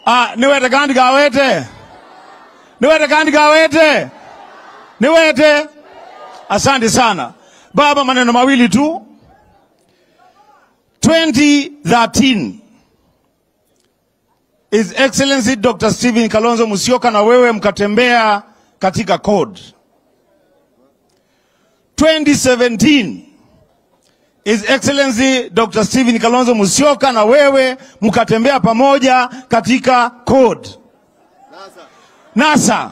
Ah, niwete kandi gawete niwete kandi gawete niwete asante sana baba maneno mawili tu 2013 His Excellency Dr. Stephen Kalonzo Musyoka na wewe mkatembea katika code 2017 His Excellency Dr. Stephen Kalonzo Musyoka na wewe mkatembea pamoja katika code. NASA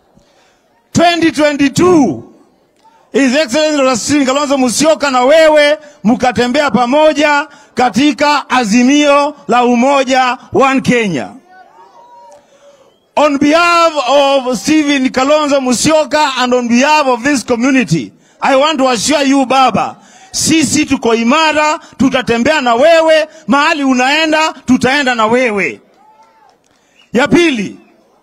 2022 His Excellency Dr. Stephen Kalonzo Musyoka na wewe mkatembea pamoja katika azimio la umoja One Kenya. On behalf of Stephen Kalonzo Musyoka and on behalf of this community, I want to assure you baba, sisi tuko imara, tutatembea na wewe mahali unaenda, tutaenda na wewe. Ya pili,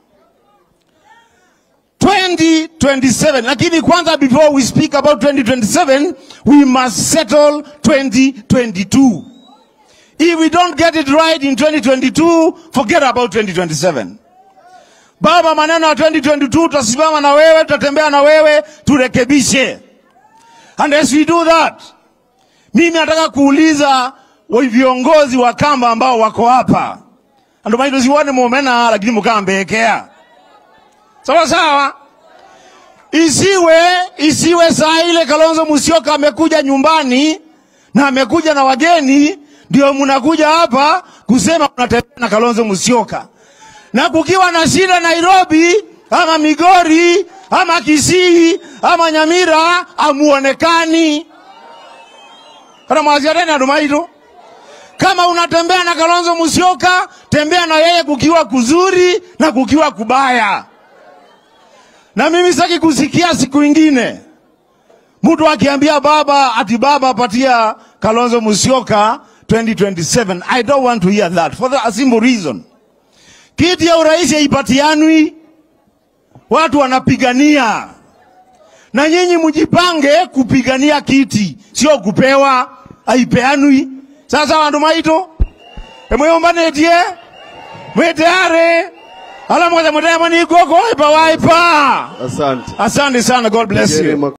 2027 lakini kwanza before we speak about 2027 we must settle 2022 if we don't get it right in 2022 forget about 2027 baba maneno ya 2022 tutasimama na wewe tutatembea na wewe turekebishe and as we do that mimi nataka kuuliza wa- viongozi wa kamba ambao wako hapa ndio maana tusione muomena lakini mukambekea sawa sawa isiwe isiwe saa ile Kalonzo Musyoka amekuja nyumbani na amekuja na wageni, ndio mnakuja hapa kusema mnatembea na Kalonzo Musyoka, na kukiwa na shida Nairobi ama Migori ama Kisii ama Nyamira amuonekani kana mwaziareni adumaito kama unatembea na Kalonzo Musyoka, tembea na yeye kukiwa kuzuri na kukiwa kubaya na mimi sitaki kusikia siku ingine mtu akiambia baba ati baba apatia Kalonzo Musyoka 2027. I don't want to hear that for the simple reason, kiti ya urais haipatianwi, watu wanapigania, na nyinyi mjipange kupigania kiti, sio kupewa, haipeanwi. Sasa wandu maito emweyombanetie mwiteare ala moja mutema ni goko waipa waipa Asante. Asante sana, God bless you. Jerema